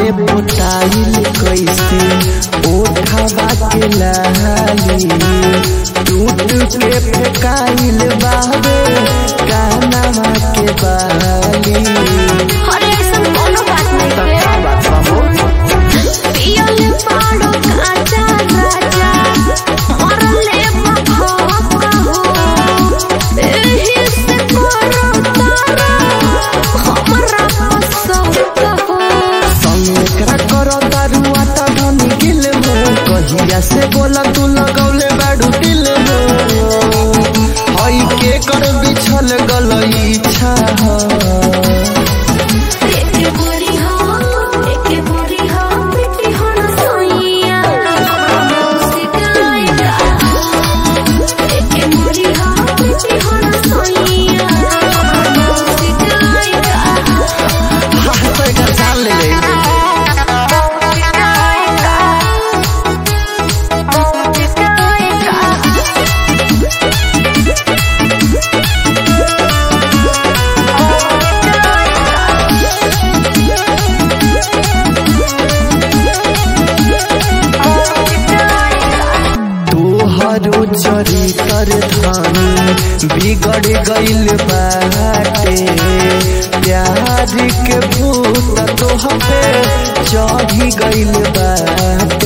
बाटे पोटाइल कैसे ओठवा के लाली टूट के फेकाइल बाबे कानवा के बाली अरे ऐसन कोनो बात नहीं का है बात बा हो पियल पाड़ो काचा राजा मरले मखौका हो एही से करो तारा हमरा पसंद हो संगरा करो दारुआ त धनी गिल हो कहिया से बोला तू लगौले बाडू दिल हो हई के कर बिछल गलई छा एके बोरी हो एके बोरी हो बेटी हो न सोइया सिकाई का एके बोरी हो बेटी हो न सोइया सिकाई का हाथ का जान ले ले तोहरो चरितर धानी बिगड़ गइल बाटे प्यार के भूत तोह पे चढ़ी गइल बाटे